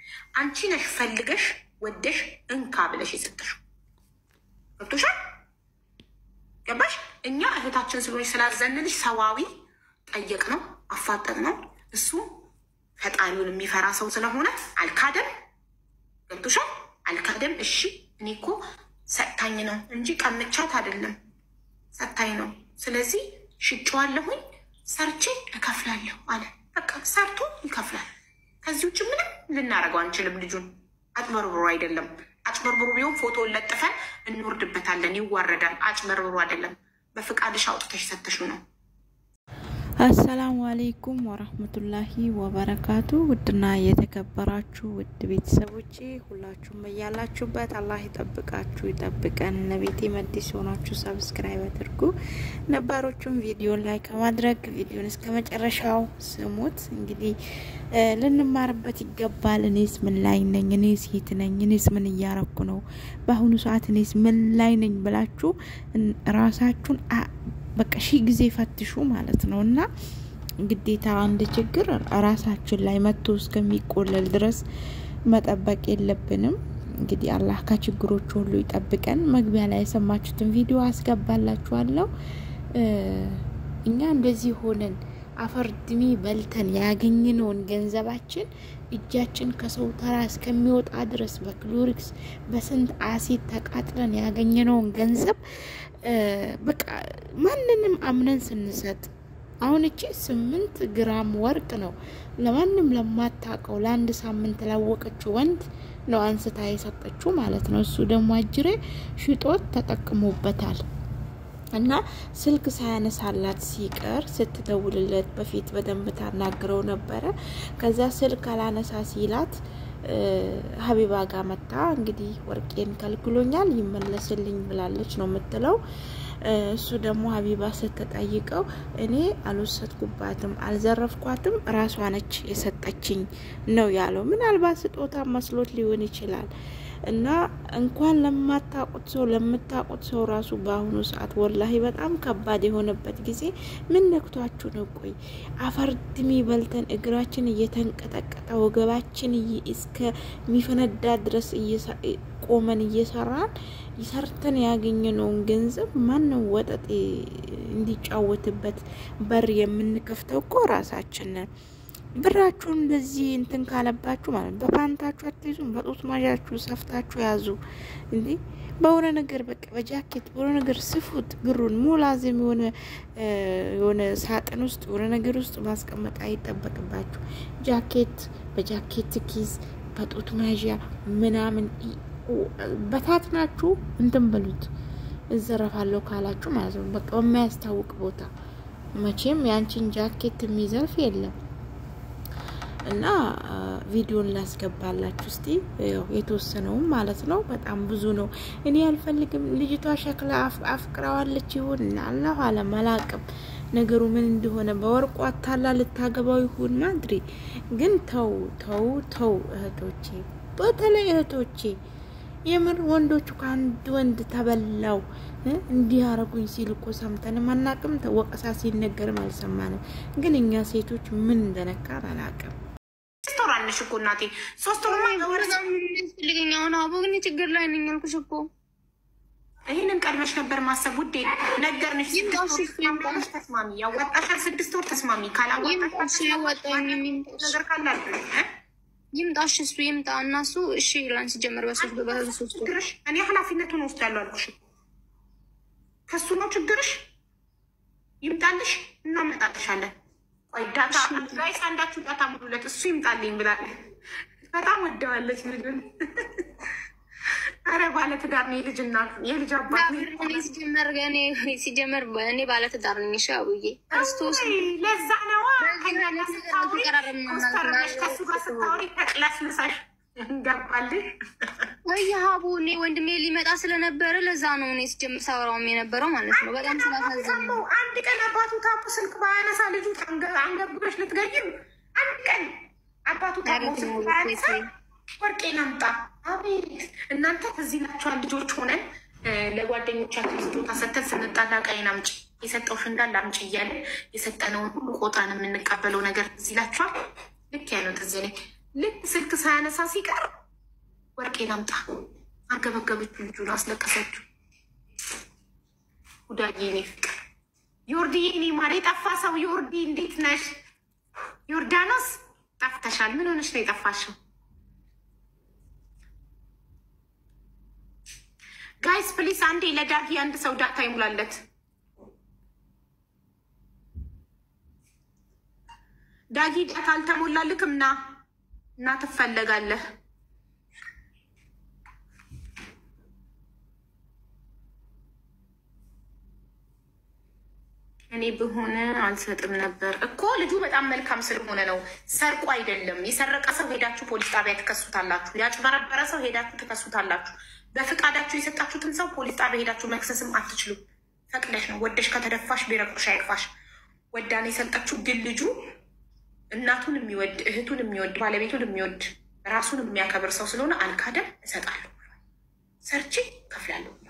አንቺ ነሽ ፈልገሽ ወደሽ እንካ ብለሽ የሰጠሽው። ገብቶሻል? ገባሽ? እኛ እህታችን ስለሆነች ስላዘንልሽ ሰዋዊ ጠየቅ ነው አፋጠጥ ነው። እሱ ፈጣሪውን የሚፈራ ሰው ስለሆነ አልካደም። ገብቶሻል? አልካደም። እሺ እኔ እኮ ሰጥታኝ ነው እንጂ ቀምቻት አይደለም፣ ሰጥታኝ ነው። ስለዚህ ሽጬዋለሁኝ፣ ሰርቼ እከፍላለሁ አለ። በቃ ሰርቶ ይከፍላል። ከዚህ ውጭ ምንም ልናደርገው አንችልም። ልጁን አጭበርብሮ አይደለም። አጭበርብሮ ቢሆን ፎቶውን ለጥፈን እንወርድበታለን፣ ይዋረዳል። አጭበርብሮ አይደለም። በፍቃድሽ አውጥተሽ ሰተሹ ነው። አሰላሙ አሌይኩም ወረህመቱላሂ ወበረካቱ። ውድና የተከበራችሁ ውድ ቤተሰቦቼ ሁላችሁም በያላችሁበት አላህ ይጠብቃችሁ ይጠብቀን። ለቤቴ መዲስ የሆናችሁ ሰብስክራይብ አድርጉ፣ ነባሮቹም ቪዲዮን ላይ ከማድረግ ቪዲዮን እስከ መጨረሻው ስሙት። እንግዲህ ልንማርበት ይገባል። እኔስ ምን ላይ ነኝ? እኔስ የት ነኝ? እኔስ ምን እያረኩ ነው? በአሁኑ ሰዓት እኔስ ምን ላይ ነኝ ብላችሁ ራሳችሁን በቃ ሺህ ጊዜ ፈትሹ ማለት ነው። እና ግዴታ አንድ ችግር ራሳችን ላይ መጥቶ እስከሚቆለል ድረስ መጠበቅ የለብንም። እንግዲህ አላህ ከችግሮች ሁሉ ይጠብቀን። መግቢያ ላይ የሰማችሁትን ቪዲዮ አስገባላችኋለሁ። እኛ እንደዚህ ሆነን አፈር ድሜ በልተን ያገኘነውን ገንዘባችን እጃችን ከሰው ተራ እስከሚወጣ ድረስ በክሎሪክስ በስንት አሲድ ተቃጥለን ያገኘነውን ገንዘብ በቃ ማንንም አምነን ስንሰጥ አሁን እቺ ስምንት ግራም ወርቅ ነው ለማንም ለማታውቀው ለአንድ ሳምንት ላወቀችው ወንድ ነው አንስታ የሰጠችው ማለት ነው። እሱ ደግሞ አጅሬ ሽጦት ተጠቅሞበታል። እና ስልክ ሳያነሳላት ሲቀር ስትደውልለት በፊት በደንብ ታናግረው ነበረ። ከዛ ስልክ አላነሳ ሲላት ሀቢባ ጋር መታ እንግዲህ ወርቄን ከልክሎኛል ይመለስልኝ ብላለች ነው የምትለው። እሱ ደግሞ ሀቢባ ስትጠይቀው እኔ አልወሰድኩባትም፣ አልዘረፍኳትም፣ ራሷ ነች የሰጠችኝ ነው ያለው። ምናልባት ስጦታ መስሎት ሊሆን ይችላል። እና እንኳን ለማታውቁት ሰው ለምታውቁት ሰው ራሱ በአሁኑ ሰዓት ወላሂ በጣም ከባድ የሆነበት ጊዜ ምን ነክቷችሁ ነው? ቆይ አፈርድሜ በልተን እግራችን እየተንቀጠቀጠ ወገባችን እስከሚፈነዳ ድረስ ቆመን እየሰራን ሰርተን ያገኘነውን ገንዘብ ማንም ወጠጤ እንዲጫወትበት በር የምንከፍተው እኮ ራሳችን ነን። ብራችሁን እንደዚህ እንትን ካለባችሁ ማለት ነው በፓንታችሁ አትይዙም፣ በጡት ማዣችሁ ሰፍታችሁ ያዙ። እንዴ በሆነ ነገር በቃ በጃኬት በሆነ ነገር ስፉት። ብሩን ሙላዝም የሆነ የሆነ ሳጥን ውስጥ የሆነ ነገር ውስጥ ማስቀመጥ አይጠበቅባችሁ። ጃኬት በጃኬት ኪስ በጡት መያዣ ምናምን በታትናችሁ እንትን በሉት። እዘረፋለሁ ካላችሁ ማለት ነው በቃ በማያስታውቅ ቦታ መቼም ያንቺን ጃኬት የሚዘርፍ የለም። እና ቪዲዮን ላስገባላችሁ እስቲ የተወሰነውም ማለት ነው። በጣም ብዙ ነው። እኔ አልፈልግም። ልጅቷ ሸክላ አፍቅረዋለች ይሁን አላሁ አለም አላቅም ነገሩ ምን እንደሆነ በወርቁ አታላ ልታገባው ይሁን ማድሪ። ግን ተው ተው ተው እህቶቼ፣ በተለይ እህቶቼ የምር ወንዶቹ ከአንድ ወንድ ተበላው እንዲህ አረጉኝ ሲል እኮ ሰምተንም አናቅም። ወቀሳ ሲነገርም አልሰማንም። ግን እኛ ሴቶች ምን እንደነካን አላቅም። ሶስት ወር አለሽ እኮ እናቴ፣ ሶስት ወር ያስፈልገኝ አሁን አቦ ግን ችግር ላይ ነኝ ያልኩሽ እኮ ይህንን ቀድመሽ ነበር ማሰብ ውዴ። ነገርንሽ። ተስማሚ፣ ያዋጣሻል። ስድስት ወር ተስማሚ። ካላዋጣሽ ያዋጣኝ ነገር ካላል ይምጣሽ እሱ ይምጣ እና እሱ እሺ ይላን ሲጀመር በሶስት በሶስት ችግርሽ እኔ ኃላፊነቱን ወስዳለሁ አልኩሽ። ከሱ ነው ችግርሽ። ይምጣልሽ፣ እናመጣልሻለን። ቆይ ዳታ ጋይስ፣ አንዳችሁ ዳታ ሙሉለት፣ እሱ ይምጣልኝ ብላለች። በጣም ወደዋለች ልጁን። አረ ባለትዳር ነው የልጅ እናት የልጅ አባት ሲጀመር ሲጀመር እኔ ባለትዳር ነኝ። እሺ አቡዬ ክርስቶስ ለዛ ነዋ ከሱ ጋር ስታወሪ ተቅለስልሳሽ እንገባልሽ ወይ ሀቡ እኔ ወንድሜ ሊመጣ ስለነበረ ለዛ ነው እኔ ስጀምር ሳወራውም የነበረው ማለት ነው። በጣም ስላሳዘን ነው። አንድ ቀን አባቱ ታፖ ስልክ ባያነሳ ልጁ አንገብገሽ ልትገይም አንድ ቀን አባቱ ታፖ ስልክ ባያነሳ ወርቄን አምጣ። አቤት እናንተ እዚህ ናቸዋል። ልጆች ሆነን ለጓደኞቻችን ስጦታ ሰተን ስንጣላ ቀይን አምጪ የሰጠውሽ እንዳለ አምጪ እያለን የሰጠነውን ሁሉ ቆጣን የምንቀበለው ነገር እዚህ ላቸዋል። ልክ ያለው ትዝ እኔ ልክ ስልክ ሳያነሳ ሲቀር ወርቄን አምጣ አርገበገበችው፣ ልጁን አስለቀሰችው። ጉዳዬ የኔ ፍቅር ዮርዲ፣ የኔ ማር የጠፋ ሰው ዮርዲ፣ እንዴት ነሽ? ዮርዳኖስ ጠፍተሻል። ምን ሆነሽ ነው የጠፋሽው? ጋይስ ፕሊስ አንዴ ለዳጊ አንድ ሰው ዳታ ይሙላለት። ዳጊ ዳታ አልተሞላልክም ና እና ትፈለጋለህ። እኔ ብሆን አልሰጥም ነበር እኮ ልጁ በጣም መልካም ስለሆነ ነው። ሰርቆ አይደለም። የሰረቀ ሰው ሄዳችሁ ፖሊስ ጣቢያ ትከሱታላችሁ። ያጭበረበረ ሰው ሄዳችሁ ትከሱታላችሁ። በፍቃዳችሁ የሰጣችሁትን ሰው ፖሊስ ጣቢያ ሄዳችሁ መክሰስም አትችሉም። ፈቅደሽ ነው። ወደሽ ከተደፋሽ ቢረቅሽ አይቅፋሽ። ወዳኔ የሰጠችው ግን ልጁ እናቱን የሚወድ እህቱን የሚወድ ባለቤቱን የሚወድ ራሱን የሚያከብር ሰው ስለሆነ አልካደም። እሰጣለሁ ብሏል። ሰርቼ ከፍላለሁ ብሏል።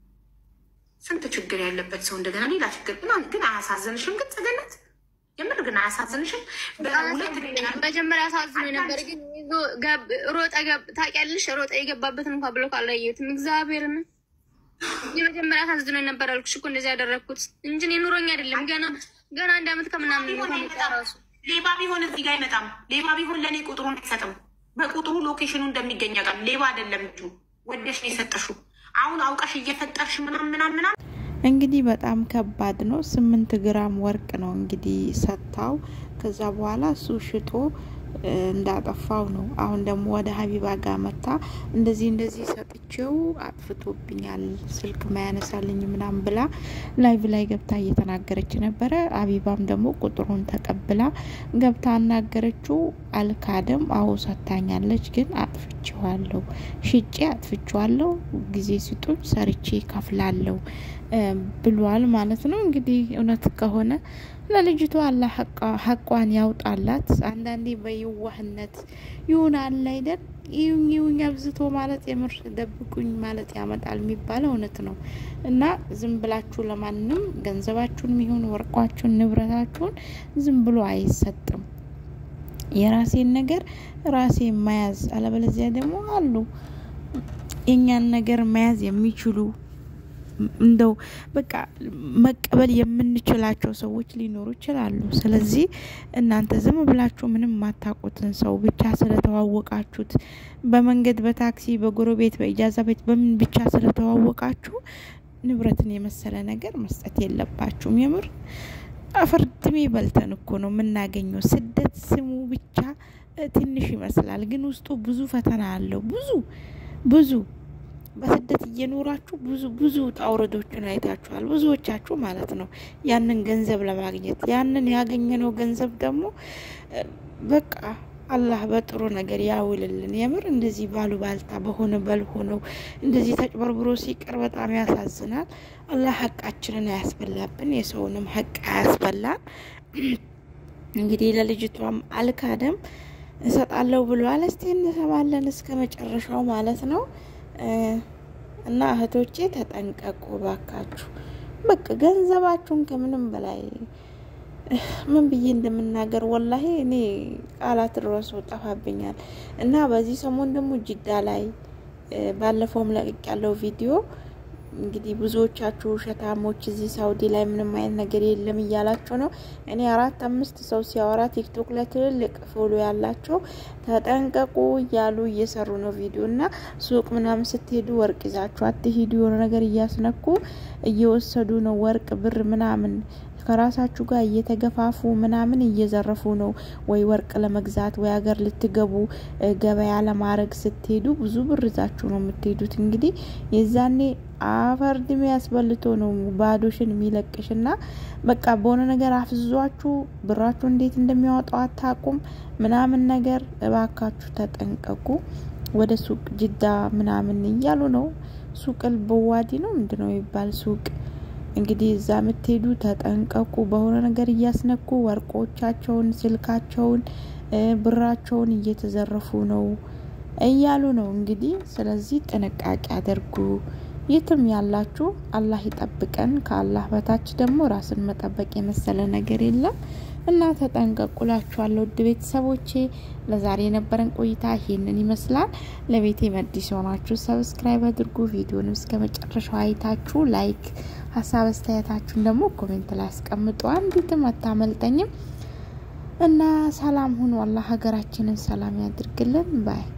ስንት ችግር ያለበት ሰው እንደገና ሌላ ችግር ግን ግን አያሳዝንሽም? ግን ጽገነት የምር ግን አያሳዝንሽም? በሁለት መጀመሪያ አሳዝኖ ነበር፣ ግን ይዞ ገብ- ሮጠ ገብ- ታውቂያለሽ፣ ሮጠ የገባበትን እንኳ ብሎ ካላየሁትም እግዚአብሔርን የመጀመሪያ አሳዝኖ ነበር አልኩሽ እኮ እንደዚህ ያደረግኩት እንጂ እኔ ኑሮኝ አይደለም። ገና ገና አንድ አመት ከምናምን ነው ከመጣ ራሱ ሌባ ቢሆን እዚህ ጋር አይመጣም። ሌባ ቢሆን ለእኔ ቁጥሩን አይሰጥም። በቁጥሩ ሎኬሽኑ እንደሚገኝ ያውቃል። ሌባ አይደለም ልጁ፣ ወደሽ ነው የሰጠሽው። አሁን አውቀሽ እየፈጠርሽ ምናም ምናም ምናም እንግዲህ በጣም ከባድ ነው። ስምንት ግራም ወርቅ ነው እንግዲህ ሰጥታው ከዛ በኋላ እሱ ሽጦ እ፣ እንዳጠፋው ነው። አሁን ደግሞ ወደ ሀቢባ ጋር መታ እንደዚህ እንደዚህ ሰጥቼው አጥፍቶብኛል ስልክ ማያነሳልኝ ምናም ብላ ላይቭ ላይ ገብታ እየተናገረች ነበረ። ሀቢባም ደግሞ ቁጥሩን ተቀብላ ገብታ አናገረችው። አልካደም። አዎ ሰታኛለች፣ ግን አጥፍቼዋለሁ፣ ሽጬ አጥፍቼዋለሁ፣ ጊዜ ስጡኝ፣ ሰርቼ ከፍላለሁ እ፣ ብሏል ማለት ነው። እንግዲህ እውነት ከሆነ ለልጅቷ አላህ ሐቋ- ሐቋን ያውጣላት። አንዳንዴ በየዋህነት ይሁን አለ አይደል ይሁኝ ይሁኝ አብዝቶ ማለት የምር ደብቁኝ ማለት ያመጣል የሚባለው እውነት ነው። እና ዝም ብላችሁ ለማንም ገንዘባችሁን ይሁን ወርቋችሁን ንብረታችሁን ዝም ብሎ አይሰጥም። የራሴን ነገር ራሴ መያዝ፣ አለበለዚያ ደግሞ አሉ የእኛን ነገር መያዝ የሚችሉ እንደው በቃ መቀበል የምንችላቸው ሰዎች ሊኖሩ ይችላሉ። ስለዚህ እናንተ ዝም ብላችሁ ምንም የማታውቁትን ሰው ብቻ ስለተዋወቃችሁት በመንገድ፣ በታክሲ፣ በጎረቤት፣ በኢጃዛ ቤት በምን ብቻ ስለተዋወቃችሁ ንብረትን የመሰለ ነገር መስጠት የለባችሁም። የምር አፈርድሜ በልተን እኮ ነው የምናገኘው። ስደት ስሙ ብቻ እ፣ ትንሽ ይመስላል፣ ግን ውስጡ ብዙ ፈተና አለው። ብዙ ብዙ በስደት እየኖራችሁ ብዙ ብዙ ውጣ ውረዶችን አይታችኋል፣ ብዙዎቻችሁ ማለት ነው። ያንን ገንዘብ ለማግኘት ያንን ያገኘነው ገንዘብ ደግሞ እ፣ በቃ አላህ በጥሩ ነገር ያውልልን። የምር እንደዚህ ባሉ ባልታ በሆነ በልሆነው እንደዚህ ተጭበርብሮ ሲቀር በጣም ያሳዝናል። አላህ ሀቃችንን አያስበላብን፣ የሰውንም ሀቅ አያስበላን። እንግዲህ ለልጅቷም አልካደም እሰጣለሁ ብሏል። እስቲ እንሰማለን እስከ መጨረሻው ማለት ነው። እ፣ እና እህቶቼ ተጠንቀቁ ባካችሁ። በቃ ገንዘባችሁን ከምንም በላይ እ፣ ምን ብዬ እንደምናገር ወላሂ እኔ ቃላት ድረሱ ጠፋብኛል። እና በዚህ ሰሞን ደግሞ ጅዳ ላይ እ፣ ባለፈውም ለቅቅ ያለው ቪዲዮ እንግዲህ ብዙዎቻችሁ ውሸታሞች እዚህ ሳውዲ ላይ ምንም አይነት ነገር የለም እያላችሁ ነው። እኔ አራት አምስት ሰው ሲያወራ ቲክቶክ ላይ ትልልቅ ፎሎ ያላቸው ተጠንቀቁ እያሉ እየሰሩ ነው ቪዲዮ እና ሱቅ ምናምን ስትሄዱ ወርቅ ይዛችሁ አትሂዱ። የሆነ ነገር እያስነኩ እየወሰዱ ነው ወርቅ ብር ምናምን ከራሳችሁ ጋር እየተገፋፉ ምናምን እየዘረፉ ነው። ወይ ወርቅ ለመግዛት ወይ ሀገር ልትገቡ እ፣ ገበያ ለማድረግ ስትሄዱ ብዙ ብር ይዛችሁ ነው የምትሄዱት። እንግዲህ የዛኔ አፈር ድሜ ያስበልቶ ነው ባዶሽን የሚለቅሽ እና በቃ በሆነ ነገር አፍዟችሁ ብራችሁ እንዴት እንደሚያወጣው አታቁም ምናምን ነገር። እባካችሁ ተጠንቀቁ። ወደ ሱቅ ጅዳ ምናምን እያሉ ነው። ሱቅል በዋዲ ነው ምንድነው የሚባል ሱቅ እንግዲህ እዛ የምትሄዱ ተጠንቀቁ። በሆነ ነገር እያስነኩ ወርቆቻቸውን፣ ስልካቸውን፣ እ፣ ብራቸውን እየተዘረፉ ነው እያሉ ነው እንግዲህ። ስለዚህ ጥንቃቄ አድርጉ የትም ያላችሁ አላህ ይጠብቀን። ከአላህ በታች ደግሞ ራስን መጠበቅ የመሰለ ነገር የለም እና ተጠንቀቁላችኋለሁ ውድ ቤተሰቦቼ። ለዛሬ የነበረን ቆይታ ይሄንን ይመስላል። ለቤቴ መዲስ የሆናችሁ ሰብስክራይብ አድርጉ። ቪዲዮንም እስከ መጨረሻው አይታችሁ ላይክ፣ ሀሳብ አስተያየታችሁን ደግሞ ኮሜንት ላይ አስቀምጡ። አንዲትም አታመልጠኝም እና ሰላም ሁኑ። አላህ ሀገራችንን ሰላም ያድርግልን ባይ